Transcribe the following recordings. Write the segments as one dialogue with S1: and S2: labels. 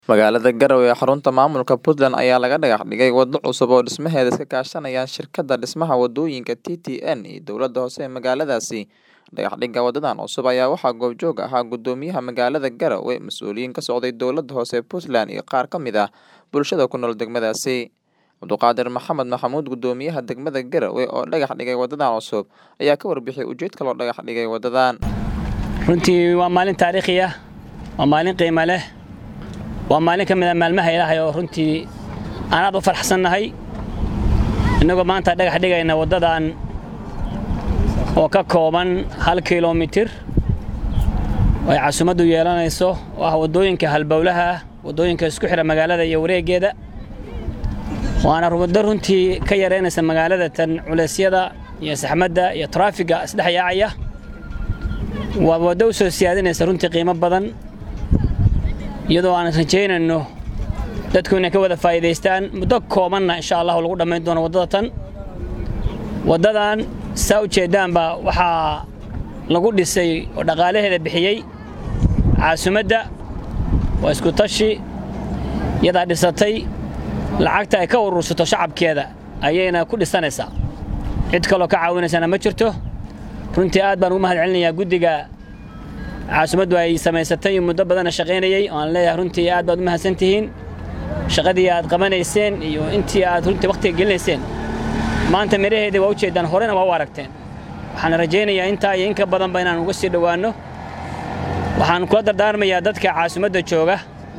S1: Magaalada Garowe ee xarunta maamulka Puntland ayaa laga dhagax dhigay waddo cusub oo dhismaheeda iska kaashanayaan shirkadda dhismaha waddooyinka TTN iyo dowladda hoose ee magaaladaasi. Dhagaxdhigga waddadan cusub ayaa waxaa goobjoog ahaa guddoomiyaha magaalada Garowe, mas'uuliyiin ka socday dowladda hoose ee Puntland iyo qaar ka mid ah bulshada ku nool degmadaasi. Cabduqaadir Maxamed Maxamuud guddoomiyaha degmada Garowe oo dhagax dhigay waddadan cusub ayaa ka warbixiyay ujeedka loo dhagax dhigay waddadan.
S2: runtii waa maalin taariikhi ah waa maalin qiimo leh waa maalin ka mid a maalmaha ilaahay oo runtii aan aad u faraxsannahay innagoo maanta dhagax dhigayna waddadan oo ka kooban hal kiiloomitir oo ay casumaddu yeelanayso oo ah waddooyinka halbowlaha ah waddooyinka isku xidha magaalada iyo wareeggeeda waana waddo runtii ka yaraynaysa magaalada tan culeysyada iyo saxmadda iyo taraafiga isdhex yaacaya waa waddo u soo siyaadinaysa runtii qiimo badan iyadoo aan rajaynayno dadku inay ka wada faa'iidaystaan muddo koobanna insha allahu lagu dhammayn doono waddada tan waddadan saa u jeeddaanba waxaa lagu dhisay oo dhaqaalaheeda bixiyey caasimadda waa isku tashi yadaa dhisatay lacagta ay ka urursato shacabkeeda ayayna ku dhisanaysaa cid kaloo ka caawinaysana ma jirto runtii aad baan ugu mahad celinayaa guddiga caasimaddu ay samaysatay muddo badanna shaqaynayey oo aan leeyahay runtii aad baad u mahadsan tihiin shaqadii aad qabanayseen iyo intii aad runtii wakhtiga gelinayseen maanta midhaheedii waa u jeeddaan horena waa u aragteen waxaan rajaynayaa intaa iyo in ka badanba inaan uga sii dhowaanno waxaan kula dardaarmayaa dadka caasimadda jooga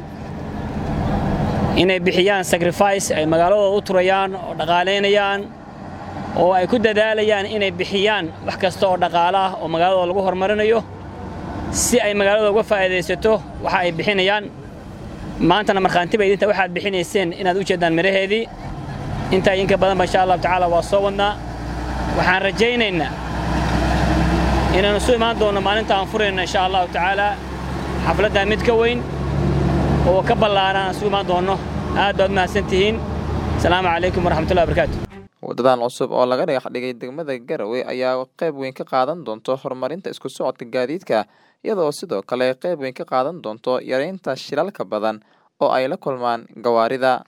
S2: inay bixiyaan sacrifice ay magaaladooda u turayaan oo dhaqaalaynayaan oo ay ku dadaalayaan inay bixiyaan wax kasta oo dhaqaalo ah oo magaaladooda lagu horumarinayo si ay magaalada uga faa'iidaysato waxa ay bixinayaan maantana markhaanti bay idinta waxaad bixinayseen inaad u jeeddaan midhaheedii intaa idinka badanba insha allahu tacaala waa soo wadnaa waxaan rajaynaynaa inaanu isu imaan doonno maalinta aan furayno insha allahu tacaala xafladdaa mid ka weyn oo ka ballaaran aan isu imaan doonno aad baad mahadsan tihiin asalaamu calaykum waraxmatullahi wabarakaatu
S1: waddadan cusub oo laga dhagax dhigay degmada Garowe ayaa qayb weyn ka qaadan doonta horumarinta isku socodka gaadiidka iyadoo sidoo kale qayb weyn ka qaadan doonto yareynta shilalka badan oo ay la kulmaan gawaarida